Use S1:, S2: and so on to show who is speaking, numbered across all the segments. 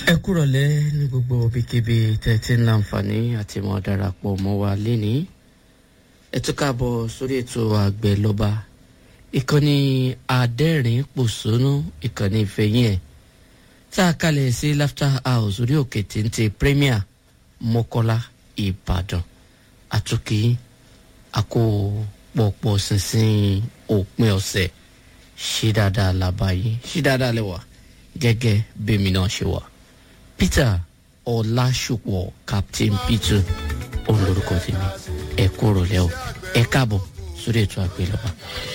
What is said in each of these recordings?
S1: ẹ kúrọ̀lẹ́ ní gbogbo ibikíbi tẹ́tí ń láǹfààní àti mọ́ darapọ̀ mọ́ wa lénìí ẹ tún káàbọ̀ sórí ètò àgbẹ̀ lọ́ba ìkànnì àdẹ́rìn pòṣónú ìkànnì ìfẹ̀yìn ẹ̀ tá a kalẹ̀ sí laughter house orí òkè téńté premier mọ́kọ́lá ìbàdàn àtúnkì àkó pọ̀pọ̀ sínsìn òpin ọ̀sẹ̀ ṣí dáadáa làbáyé ṣí dáadáa lẹ́wà gẹ́gẹ́ bẹ́mi náà ṣe wà peter ọlásùpọ̀ captain peter òun lorúkọ tèmi ẹ kúrò lẹ́wọ̀ ẹ káàbọ̀ sórí ètò àgbélọ́ba.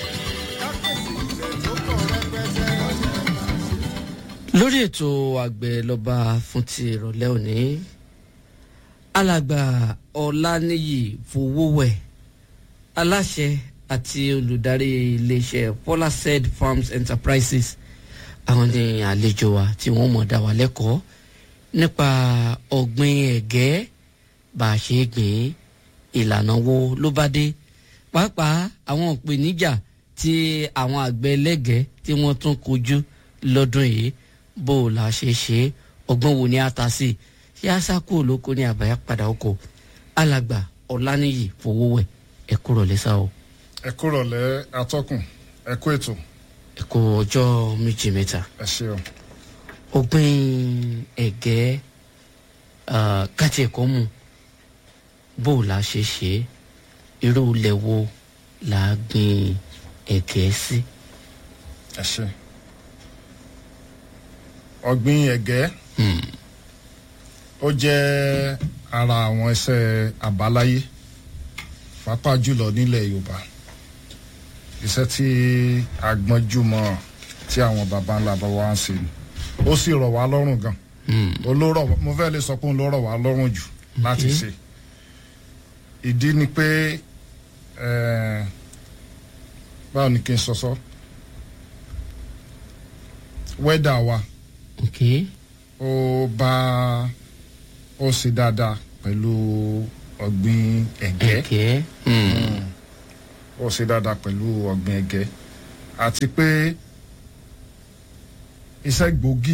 S1: lórí ètò àgbélọ́ba fún ti ìrọ̀lẹ́ òní alàgbà ọ̀lànìyí fowówẹ̀ aláṣẹ àti olùdarí iléeṣẹ́ polased farms enterprises àwọn ní àlejò wa tí wọ́n mọ̀ dá wa lẹ́kọ̀ọ́ nípa ọ̀gbìn ẹ̀gẹ́ bá a ṣe gbìn ìlànà wo ló bá dé pàápàá àwọn ìpèníjà tí àwọn àgbẹ̀ ẹlẹ́gẹ̀ẹ́ tí wọ́n tún kojú lọ́dún yìí bó o la ṣe ṣe ọgbọ́n wo ni a ta sí ṣé a sá kúrò lóko ní àbáyá padà oko alàgbà ọ̀lànìyí fowówẹ̀ ẹ kúrò lẹ́sà o.
S2: ẹ kúrò lẹ́ atọ́kùn ẹ kú ètò
S1: ẹ kú ọjọ́ méjì mẹ́ta
S2: ẹ ṣeun.
S1: ọgbìn ẹ̀gẹ́ káti ẹ̀kọ́ mu bó o la ṣe ṣe irú ilẹ̀ wo la gbìn ẹ̀gẹ́ sí.
S2: ẹ ṣe ọ̀gbìn ẹ̀gẹ́ ó jẹ́ ara àwọn iṣẹ́ àbáláyé pàápàá jùlọ nílẹ̀ yorùbá iṣẹ́ tí agbọ́njúmọ́ tí àwọn baba ńlá bá wá ń ṣe ni ó sì rọ̀ wá lọ́rùn gan olórọ̀ mo fẹ́ lè sọ pé òun ló rọ̀ wá lọ́rùn jù láti ṣe ìdí ni pé eh, báwo ni kí n sọ sọ wẹ́dà wa
S1: ok
S2: ó bá ó ṣe dáadáa pẹ̀lú ọ̀gbìn ẹ̀gẹ́
S1: ẹ̀gẹ́
S2: ó ṣe dáadáa pẹ̀lú ọ̀gbìn ẹ̀gẹ́ àti pé iṣẹ́ gbòógì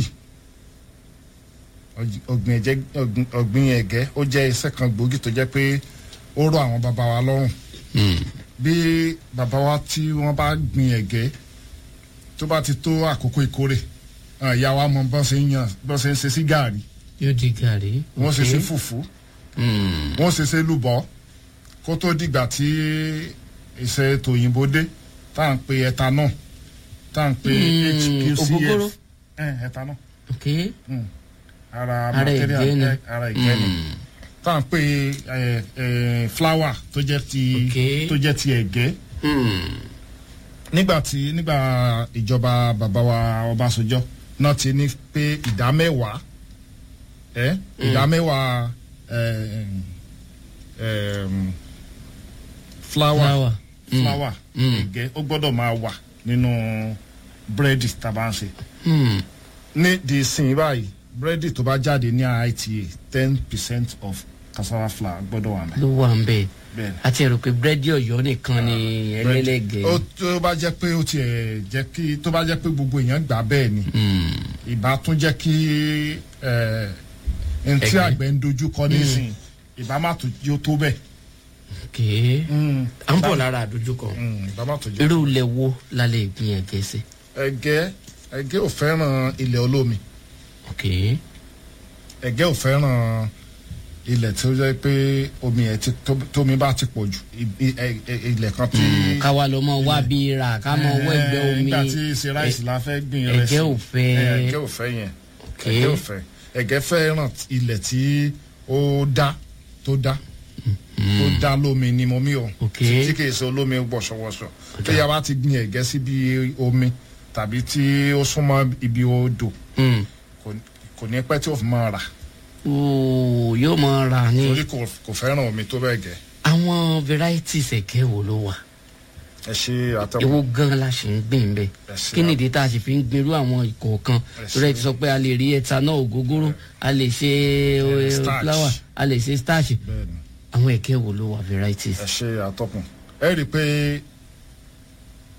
S2: ọ̀g- ọ̀gbìn ẹ̀jẹ̀ ọ̀gbìn- ọ̀gbìn ẹ̀gẹ́ ó jẹ́ iṣẹ́ kan gbòógì tó jẹ́ pé ó rọ̀ àwọn bàbá wa lọ́rùn bí bàbá wa tí wọ́n bá gbin ẹ̀gẹ́ tó bá ti tó àkókò ìkórè àwọn ìyá wa mọ bọ́n ṣe ń yan bọ́n ṣe ń ṣe sí gàárì
S1: yóò di gàrí.
S2: wọ́n ṣe
S1: ok.
S2: ṣe fùfú
S1: Mm.
S2: wọ́n ṣe ṣe lùbọ́ kó tó dìgbà tí iṣẹ́ tòyìnbó dé tá à ń pe ethanol tá à ń pe
S1: Mm,
S2: hqcf
S1: ògógóró.
S2: Eh, ethanol
S1: ok
S2: ara
S1: Ara
S2: material
S1: ìgbẹ́ ni.
S2: eh, ara ìgbẹ́ ni
S1: Mm.
S2: tá à ń pe eh, eh, flour tó jẹ́ ti
S1: Ok.
S2: tó jẹ́ ti ẹ̀gẹ́
S1: Mm.
S2: nígbà tí nígbà ìjọba bàbá wa ọbásanjọ́ náà ti ní pé ìdá mẹ́wàá ẹ ìdá mẹ́wàá ẹ, ẹm, flour
S1: Flour. Mm.
S2: flour
S1: Mm.
S2: ẹ̀gẹ́ ó gbọ́dọ̀ máa wà nínú búrẹ́dì tá a bá ń ṣe
S1: Mm.
S2: ní di sin báyìí búrẹ́dì tó bá jáde ní ITA ten percent of cassava flour gbọ́dọ̀ wà mẹ́
S1: ló wà ń bẹ̀
S2: bẹ́ẹ̀ ni.
S1: àti ẹ̀rọ pé búrẹ́dì ọ̀yọ́ nìkan ni ẹlẹ́lẹ́gẹ̀ẹ́.
S2: ó tó bá jẹ́ pé ó tiẹ̀ jẹ́ kí tó bá jẹ́ pé gbogbo èèyàn gbà bẹ́ẹ̀ ni
S1: Mm.
S2: ìbá tún jẹ́ kí ẹ n tí
S1: Ẹ̀gẹ́.
S2: àgbẹ̀ ń dojú kọ nísìnyí ìbá má tó yóò tó bẹ́ẹ̀.
S1: ok à ń bọ̀ lára àdójúkọ
S2: Mm, ìbá má tó yóò.
S1: irú ilẹ̀ wo la lè gbìn ẹ̀gẹ́ sí.
S2: ẹ̀gẹ́ ẹ̀gẹ́ ò fẹ́ràn ilẹ̀ olómi
S1: ok
S2: ẹ̀gẹ́ ò fẹ́ràn ilẹ̀ tí ó jẹ́ pé omi ẹ̀ ti tó- tómi bá ti pọ̀ jù i- i- ẹ- ẹ- ilẹ̀ kan tí.
S1: káwa lọ mọ wá bí ra ká mọ wọ ẹgbẹ́
S2: Eh,
S1: omi
S2: nígbà tí ṣe ráìsì la fẹ́ gbìn
S1: ẹ̀gẹ́
S2: rẹ̀ sí.
S1: ò fẹ́.
S2: Eh, ẹ̀gẹ́ ò fẹ́ yẹn
S1: ok
S2: ẹ̀gẹ́ ò fẹ́ ẹ̀gẹ́ fẹ́ràn ilẹ̀ tí ó dá tó dá tó dá lómi ni mo mí o
S1: Ok.
S2: tí kì í ṣe olómi wọ̀ṣọ̀wọ̀ṣọ̀ tó yà bá ti gbin ẹ̀gẹ́ síbi omi tàbí tí ó súnmọ́ ibi odò
S1: Mm.
S2: kò- kò ní pẹ́ tí ó fi máa rà
S1: ooo yóò mọ ra ní.
S2: torí kò kò fẹ́ràn omi tó bẹ́ẹ̀ gẹ́
S1: àwọn varieties ẹ̀gẹ́ wo ló wà
S2: ẹ ṣe àtẹ̀wò
S1: ewo gan la ṣe ń gbìn bẹ́ẹ̀
S2: Ẹ ṣe
S1: kí nìdí tá a sì fi ń gbèrú àwọn ìkọ̀ọ̀kan
S2: Ẹ ṣe.
S1: torí ẹ ti sọ pé a lè rí ethanol ògógóró a lè ṣe eh,
S2: starch.
S1: flour a lè ṣe starch
S2: bẹ́ẹ̀ ni
S1: àwọn ẹ̀gẹ́ wo ló wà varieties.
S2: ẹ ṣe àtọkùn ẹ rí i pé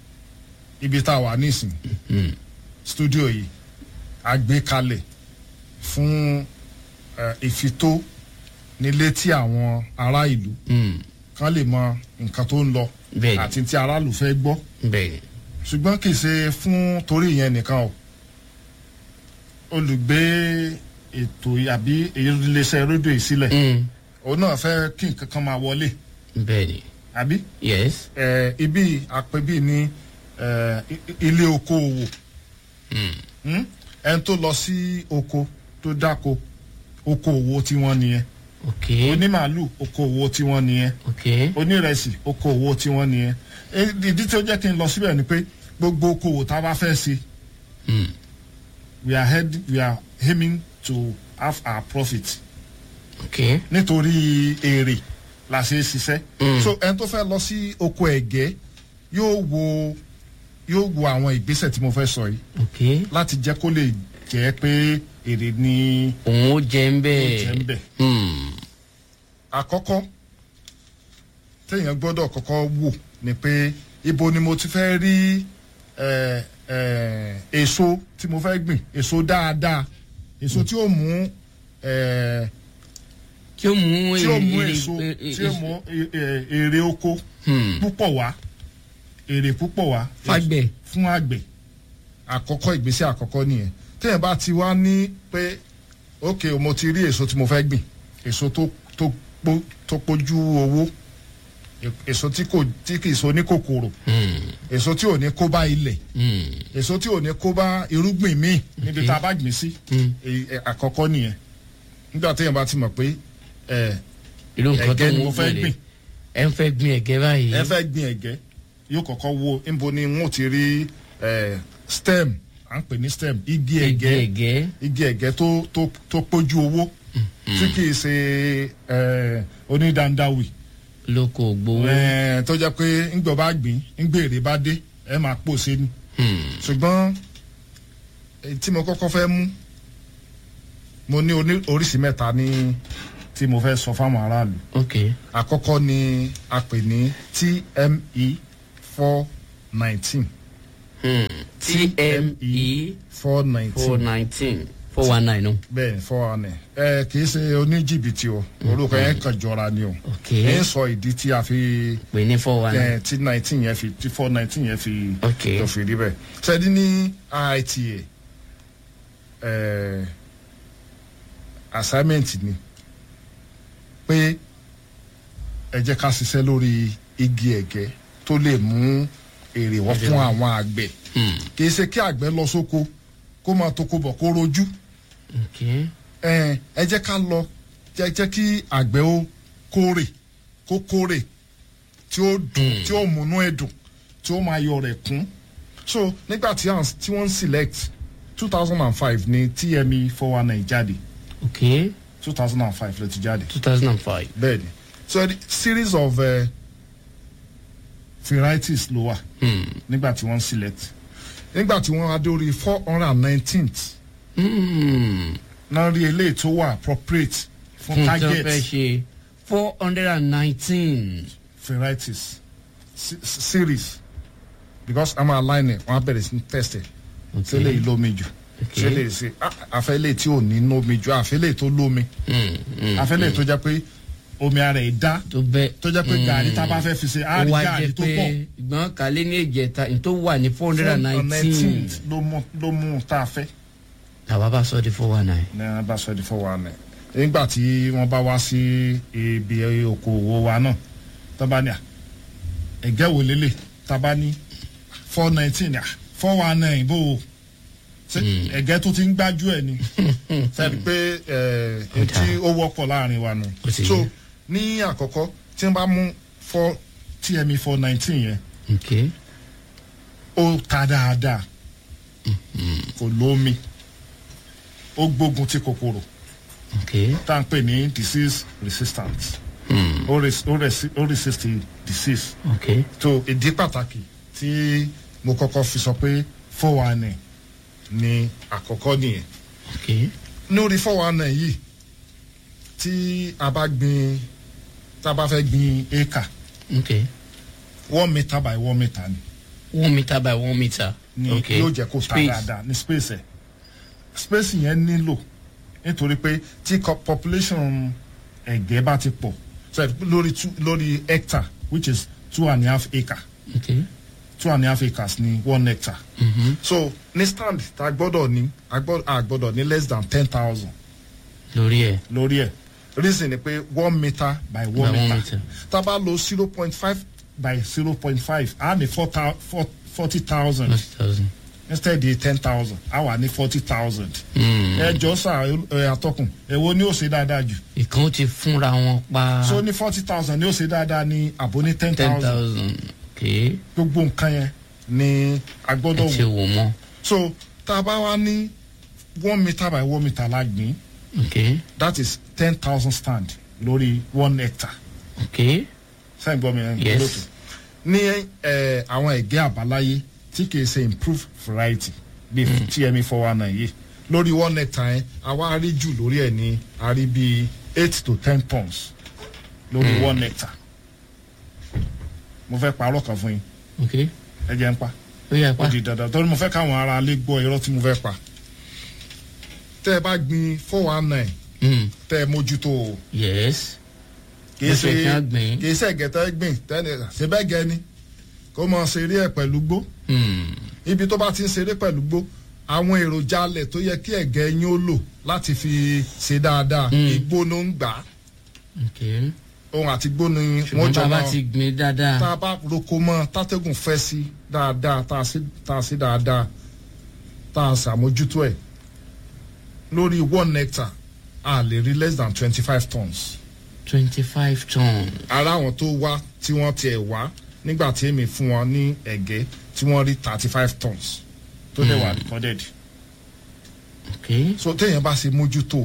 S2: ibi tá a wà nísìn
S1: Mm.
S2: studio yìí a gbé kalẹ̀ fún eh, ìfitó nílé tí àwọn ará ìlú
S1: Hmm.
S2: kan lè mọ nǹkan tó ń lọ
S1: Bẹ́ẹ̀ni.
S2: àti tí aráàlú fẹ́ gbọ́
S1: bẹ́ẹ̀
S2: ṣùgbọ́n kì í ṣe fún torí ìyẹn nìkan o olùgbé ètò àbí iléeṣẹ́ rédíò yìí sílẹ̀
S1: Hmm.
S2: òun náà fẹ́ kí nǹkan kan máa wọlé
S1: bẹ́ẹ̀ ni
S2: àbí
S1: yes
S2: eh, ibi àpébí ní eh, i- i- ilé okòòwò
S1: Hmm.
S2: hmm? ẹni tó lọ sí oko tó dáko okòòwò tiwọn nìyẹn
S1: ok
S2: onímàálù okòòwò tiwọn nìyẹn
S1: ok
S2: onírẹsì okòòwò tiwọn nìyẹn Eh, ìdí tí ó jẹ́ kí n lọ síbẹ̀ ni pé gbogbo okòòwò tá a bá fẹ́ ṣe
S1: Hmm.
S2: we are head we are aiming to have our profit
S1: ok
S2: nítorí èrè la ṣe é ṣiṣẹ́.
S1: Mm.
S2: so ẹni tó fẹ́ lọ sí oko ẹ̀gẹ́ yóò wo yóò wo àwọn ìgbésẹ̀ tí mo fẹ́ sọ yìí
S1: ok
S2: láti jẹ́ kó lè jẹ́ pé èrè ni
S1: òun ó jẹ ń
S2: ó jẹ́ ń
S1: bẹ́ẹ̀
S2: bẹ̀.
S1: Hmm.
S2: àkọ́kọ́ téèyàn gbọ́dọ̀ kọ́kọ́ wò ni pé ibo ni mo ti fẹ́ rí eh, eh, èso tí mo fẹ́ gbìn èso dáadáa èso tí ó mú eh,
S1: tí ó mú
S2: tí ó mú
S1: èrè-
S2: èso
S1: èrè-
S2: tí ó mú e- e- èrè oko
S1: Hmm.
S2: púpọ̀ wá èrè púpọ̀ wá
S1: Fágbẹ̀.
S2: fún àgbẹ̀ àkọ́kọ́ ìgbésẹ̀ àkọ́kọ́ nìyẹn téèyàn bá ti wá ní pé ok mo ti rí èso tí mo fẹ́ gbìn èso tó tó pó- tó pójú owó e- èso tí kò tí kì í so ní kòkòrò
S1: Hmm.
S2: èso tí ò ní kó bá ilẹ̀
S1: Hmm.
S2: èso tí ò ní kó bá irúgbìn míì níbi tá a bá gbìn sí
S1: Hmm.
S2: èyí, ẹ, àkọ́kọ́ nìyẹn nígbà téèyàn bá ti mọ̀ pé ẹ
S1: irú nǹkan tó
S2: ẹ̀gẹ́ ni
S1: ń
S2: mo fẹ́
S1: gbìn
S2: gbìn
S1: ẹ ń fẹ́ gbìn ẹ̀gẹ́ báyìí
S2: ẹ fẹ́ gbin ẹ̀gẹ́ yóò kọ́kọ́ wo níbo ni wọ́n ti rí ẹ, stem à ń pè ní stem igi
S1: ẹ̀gẹ́
S2: ẹ̀gẹ́
S1: ẹ̀gẹ́
S2: igi ẹ̀gẹ́ tó tó tó pójú owó tí kì í ṣe ẹ, onídandáwì
S1: lóko gbowó
S2: ẹ, tó jẹ́ pé ńgbọ́ bá gbìn ńgbèrè bá dé ẹ máa pòṣe ni
S1: Hmm.
S2: ṣùgbọ́n èyí tí mo kọ́kọ́ fẹ́ mú mo ní oní- oríṣi mẹ́ta ní tí mo fẹ́ sọ fáwọn aráàlú
S1: ok
S2: àkọ́kọ́ ni a pè ní tme four nineteen
S1: Hmm. tme
S2: four
S1: four
S2: nineteen
S1: nineteen four one nine no
S2: bẹ́ẹ̀ ni four one ẹ kì í ṣe oníjìbìtì o orúkọ yẹn kàn jọra ni o
S1: ok
S2: ẹ ń sọ ìdí tí a fi
S1: pè ní four one nine
S2: ẹ tí nineteen yẹn fi tí four nineteen yẹn fi
S1: ok
S2: tó fi rí bẹ́ẹ̀ ṣẹ́ni ní IITA ẹ assignment ni pé ẹ jẹ́ ká ṣiṣẹ́ lórí igi ẹ̀gẹ́ tó lè mú èrè wọ́n fún àwọn àgbẹ̀
S1: Hmm.
S2: kì í ṣe kí àgbẹ̀ lọ sóko kó máa toko bọ̀ kó rojú
S1: ok
S2: ẹ ẹ jẹ́ ká lọ jẹ́ jẹ́ kí àgbẹ̀ ó kórè kó kórè tí ó dùn tí ó múnú ẹ̀ dùn tí ó máa yọ rẹ̀ kún so nígbà tí à ń- tí wọ́n ń select two thousand and five ní TME four one nine jáde
S1: ok
S2: two thousand and five ló ti jáde
S1: two thousand and five
S2: bẹ́ẹ̀ ni so the series of uh, varieties ló wà
S1: Hmm.
S2: nígbà tí wọ́n ń select nígbà tí wọ́n adé orí four hundred and nineteenth
S1: Hmm.
S2: náà rí eléyìí tó wà appropriate fún
S1: fún tí wọ́n
S2: target.
S1: fẹ́ ṣe four hundred and nineteen
S2: varieties se- series because i'm aligning wọn á bẹ̀rẹ̀ sí ní test ẹ̀ ṣé lè lómi jù
S1: Okay.
S2: ṣé lè ṣe ah, àfẹ́lẹ́ tí ò ní lómi jù àfẹ́lẹ̀ tó lómi
S1: Hmm. Hmm.
S2: àfẹ́lẹ̀ tó jẹ́ pé omi ara ẹ̀ dá
S1: tó bẹ́ẹ̀
S2: tó jẹ́ pé gàrí tá a bá fẹ́ fi ṣe á
S1: ó
S2: rí
S1: wá
S2: gàrí
S1: jẹ́
S2: tó
S1: pé
S2: pọ̀
S1: ìgbọ́n kálé ní ìjẹta ní tó wà ní four hundred and nineteen
S2: 19th ló mú ló mú tá a fẹ́
S1: làwa bá sọ di four one nine.
S2: ní wọn bá sọ di fún wa nẹ nígbà tí wọn bá wá sí ibi okòwò wa náà tó bá ní à ẹgẹ wò lélẹ̀ tá a bá ní four nineteen à four one nine bó o ṣe ẹgẹ tó ti ń gbájú ẹ ni sẹ́ni pé ẹ ẹ tí ó wọ́pọ̀ láàrin wa nù
S1: Ó ti
S2: so
S1: yé.
S2: ní àkọ́kọ́ tí wọ́n bá mú four tme four nineteen yẹn
S1: ok
S2: ó ta dáadáa kò lómi ó gbógun ti kòkòrò
S1: ok
S2: tá à ń pè ní disease resistant
S1: Hmm.
S2: ó res- ó resi- ó resist the disease
S1: ok
S2: tó ìdí pàtàkì tí mo kọ́kọ́ fi sọ pé four one nine ni àkọ́kọ́ nìyẹn
S1: ok
S2: lórí four one nine yìí tí a bá gbin tá a bá fẹ́ gbin acre
S1: ok
S2: one metre by one metre ni
S1: one meter by one meter
S2: ni
S1: ok
S2: yóò jẹ́ kó ta
S1: Space.
S2: dáadáa ní space ẹ̀ space yẹn nílò nítorí pé tí co- population ẹ̀gẹ́ bá ti pọ̀ so lórí two lórí hectare which is two and a half acre
S1: okay.
S2: two and a half acres ní one hectare
S1: Mhm.
S2: so ní stand tá a gbọ́dọ̀ ní a gbọ́- a gbọ́dọ̀ ní less than ten thousand
S1: lórí ẹ̀
S2: lórí ẹ̀ reason ni pé one metre by
S1: By
S2: one
S1: one
S2: metre
S1: metre.
S2: tá a bá lo zero point five by zero point five a ní four thou- four forty thousand
S1: forty thousand.
S2: instead di ten thousand a wà ní forty thousand. ẹ jọ sá ẹ atọ́kùn èwo ni ó ṣe dáadáa jù
S1: ìkan ó ti fúnra wọn pa
S2: so ní forty thousand ni ó ṣe dáadáa ní àbò ní ten
S1: ten
S2: thousand
S1: thousand okay.
S2: gbogbo nǹkan yẹn ni a
S1: ẹ
S2: gbọ́dọ̀
S1: ti
S2: wò
S1: wò mọ́
S2: so tá a bá wá ní one metre by one metre la gbìn
S1: okay.
S2: that is ten thousand stand lórí one hectare
S1: okay.
S2: sẹ́yìn gbọ́ mi ẹ̀
S1: Yes.
S2: lótú ní ẹ̀ àwọn ẹ̀gẹ́ àbáláyé tí kìí ṣe improved variety bíi tme four one nine yìí lórí one hectare yẹn àwa rí jù lórí ẹ̀ ní a rí bíi eight to ten tons lórí one hectare mo fẹ́ parọ́ kan fún yín
S1: okay.
S2: ẹ jẹ́ ń pa
S1: ó yà
S2: ó
S1: pa
S2: di dandan torí mo fẹ́ káwọn ará ilé gbọ́ irọ́ tí mo fẹ́ pa tẹ́ ẹ bá gbin four one nine
S1: Mm.
S2: tẹ́ ẹ mójútó o
S1: yes.
S2: kìí
S1: Bó
S2: ṣe
S1: ṣe kí á gbìn.
S2: kìí ṣe ẹ̀gẹ́tẹ́ gbìn tẹ́ni ṣe bẹ́ẹ̀ gẹ́ ni kó mọ ṣeré ẹ̀ pẹ̀lú gbó
S1: Mm.
S2: ibi tó bá ti ń ṣeré pẹ̀lú gbó àwọn èròjà alẹ̀ tó yẹ kí ẹ̀gẹ́ yín ó lò láti fi ṣe dáadáa
S1: Mm.
S2: igbó ló ń gbà á
S1: okay.
S2: ohun àti igbó ni wọ́n
S1: ṣùgbọ́n tá
S2: jọ
S1: a bá
S2: máa
S1: ti gbìn
S2: tá
S1: dáadáa
S2: a bá roko mọ́ tátẹ́gùn fẹ́ sí dáadáa tá a sí tá a sí dáadáa tá a ṣàmójútó ẹ̀ lórí one hectare a lè rí less than twenty five tons.
S1: twenty five ton
S2: ara àwọn tó wá tí wọ́n tiẹ̀ wá nígbà tí èmi fún wọn ní ẹ̀gẹ́ tí wọ́n rí thirty five tons tó dẹ̀ wà recorded.
S1: okay.
S2: so téèyàn bá ṣe mójútó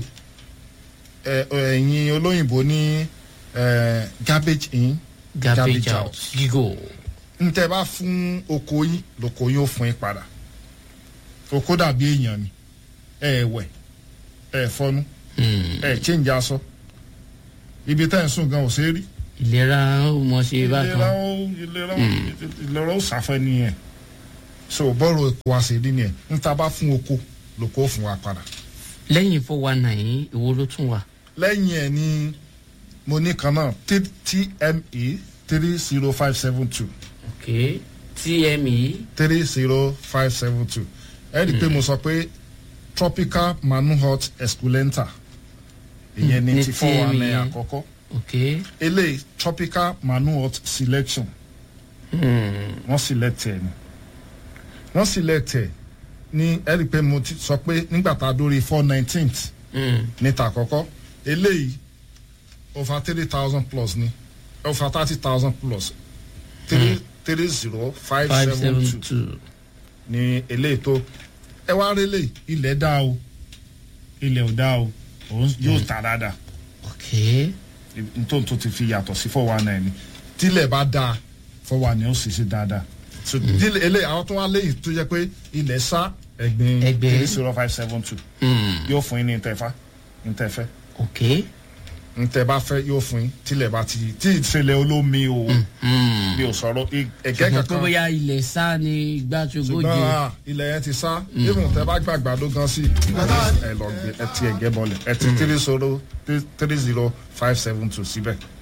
S2: ẹ ẹ̀yin olóyìnbó ní ẹ, garbage in
S1: garbage
S2: Garbage
S1: out
S2: out.
S1: gígò
S2: n tẹ bá fún oko yín lóko yín ó fún yín padà oko dàbí èèyàn ni ẹ wẹ̀ ẹ fọnú
S1: Mm.
S2: ẹ change aṣọ ibi tẹ́ ẹ̀ ń sùn gan ò ṣe é rí
S1: ìlera ó mọ ṣe
S2: ìlera
S1: bákan
S2: ó ìlera ó ìlera ó sàfẹ́ nìyẹn so bọ́ọ̀rù epo wa ṣe rí nìyẹn n ta bá fún oko lóko ó fún wa padà
S1: lẹ́yìn four one nine ìwo ló tún wà
S2: lẹ́yìn ẹ̀ ni mo ní kan náà T- tme three zero five seven two
S1: okay. tme
S2: three zero five seven two ẹ rí i pé mo sọ pé tropical manihot esculenta ìyẹn
S1: Mm,
S2: ní
S1: ní
S2: ti four one nine
S1: TME.
S2: àkọ́kọ́
S1: okay.
S2: eléyìí tropical manihot selection
S1: Mm.
S2: wọ́n select ẹ̀ ni wọ́n select ẹ̀ ní ẹ rí i pé mo ti sọ pé nígbà tá a dórí four nineteenth
S1: Mm.
S2: níta àkọ́kọ́ eléyìí over three thousand plus ni over thirty thousand plus three three zero five
S1: five
S2: seven
S1: seven
S2: two
S1: two
S2: ni eléyìí tó ẹ wá rí eléyìí ilẹ̀ dá o ilẹ̀ ò dá o òun yóò ta dáadáa
S1: okay.
S2: nítorí tó ti fi yàtọ̀ sí four one nine ni tílẹ̀ bá dáa four one nine ó sì ṣe dáadáa so dílé eléyìí àwọn tó wá léyìí tó jẹ́ pé ilẹ̀ sá ẹ̀gbin
S1: Ẹ̀gbin.
S2: three zero five seven two
S1: Mm.
S2: yóò fún yín ní ntẹ̀fá ntẹ̀fẹ́
S1: okay.
S2: ntẹ̀ bá fẹ́ yóò fún yín tílẹ̀ bá ti tí ìṣẹ̀lẹ̀ olómi o
S1: Mm.
S2: bí o sọ̀rọ̀ i- ẹ̀gẹ́
S1: ṣùgbọ́n pé
S2: kankan
S1: bóyá ilẹ̀ sá ni gbàtúgbòjì
S2: ṣùgbọ́n ah, ilẹ̀ yẹn ti sá even tẹ bá gbàgbà ló gan sí ẹ lọ gbé ẹ ti ẹ̀gẹ́ bọlẹ̀ ẹ ti three zero three zero five seven two síbẹ̀